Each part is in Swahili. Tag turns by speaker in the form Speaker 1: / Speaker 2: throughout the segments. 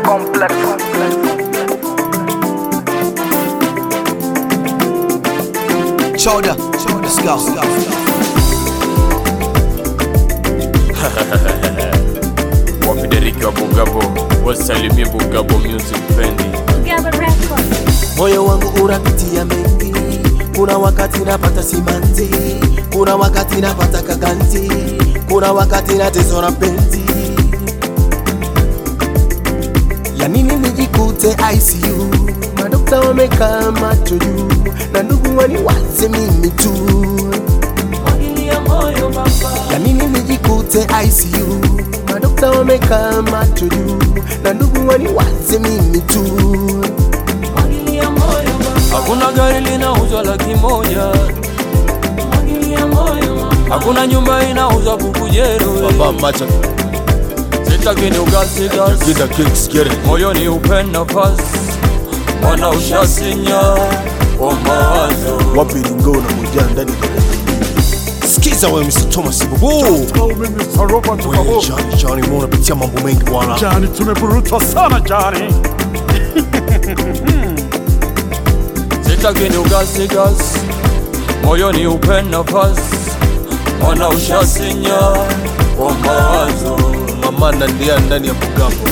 Speaker 1: complex.
Speaker 2: Shoulder, let's go.
Speaker 3: Wafideriki wa Bugabo wasalimie Bugabo Music Bendi.
Speaker 4: Gaba Records.
Speaker 5: moyo wangu unapitia mengi kuna wakati napata simanzi kuna wakati napata kaganzi kuna wakati nateswa penzi ya nini nijikute ICU madokta wamekaa macho juu na ndugu waniwaze mimi tu ya nini nijikute ICU madokta wamekaa macho juu na ndugu waniwaze mimi tu
Speaker 3: Hakuna gari linauzwa laki moja, hakuna nyumba inauzwa bukujero.
Speaker 5: Baba macha
Speaker 3: Sitaki ni ugasi gasi,
Speaker 5: Gida kicks get it
Speaker 3: moyoni upenda nafasi, mwana ushasinya kwa mawazo.
Speaker 5: wapi lingo na moja ndani Sikiza wewe Mr. Thomas Bubu
Speaker 6: Au mimi Mr. Robert
Speaker 5: Wewe
Speaker 6: Babo.
Speaker 5: Johnny Johnny mbona unapitia mambo mengi bwana
Speaker 6: Jani, tumeburuta sana Jani.
Speaker 3: Sitaki ni ugasi gasi, moyoni upenda nafasi, mwana ushasinya kwa mawazo.
Speaker 5: Mama nandia ndani ya Bugambo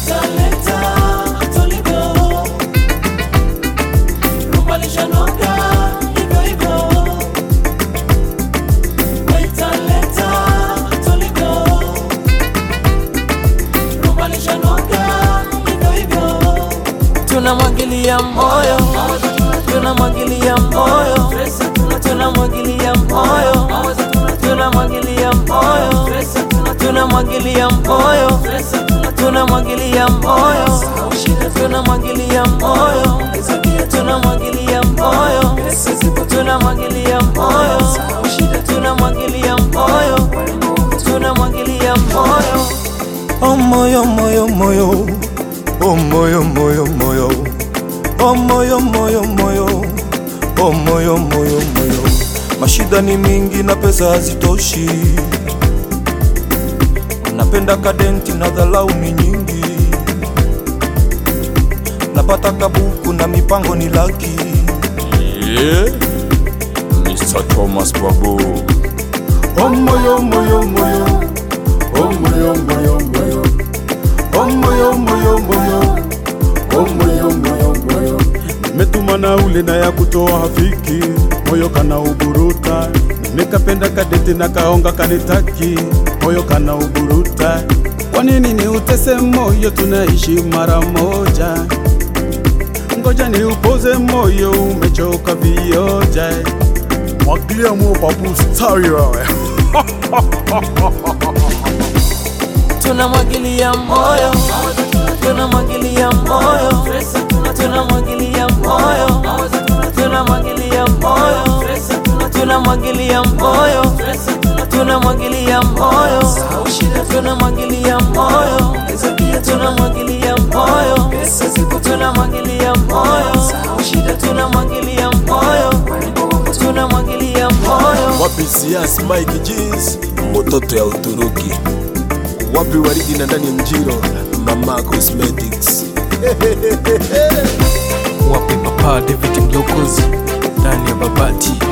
Speaker 7: tunamwagilia moyo tunamwagilia moyo tunamwagilia moyo tunamwagilia moyo tunamwagilia moyo tunamwagilia moyo tunamwagilia moyo tunamwagilia moyo tunamwagilia moyo tunamwagilia moyo tunamwagilia moyo
Speaker 5: Oh moyo moyo moyo Oh moyo moyo moyo Oh moyo moyo moyo Oh moyo moyo moyo Mashida ni mingi na pesa hazitoshi Napenda kadenti na dhalau ni nyingi Napata kabuku na mipango ni laki
Speaker 3: Yeah. Mr. Thomas Babu.
Speaker 6: Oh moyo moyo moyo. Oh moyo moyo moyo. Oh moyo moyo moyo. Oh moyo moyo moyo. Nimetuma na ule na ya kutoa hafiki, moyo kana uburuta. Nimekapenda kadete na kaonga kanitaki, moyo kana uburuta. Kwa nini ni utese moyo, tunaishi mara moja. Ngoja ni upoze moyo, umechoka vioja. Mwagilia mo babu stari wewe.
Speaker 7: tunamwagilia moyo tunamwagilia moyo tunamwagilia moyo tunamwagilia moyo tunamwagilia moyo tunamwagilia moyo tunamwagilia moyo tunamwagilia moyo tunamwagilia moyo tunamwagilia moyo tunamwagilia moyo
Speaker 5: Wapi Sias Mike Jeans Mototo ya Uturuki Wapi waridi na ndani ya mjiro Mama Cosmetics
Speaker 8: wape papa David Mlokozi ndani ya Babati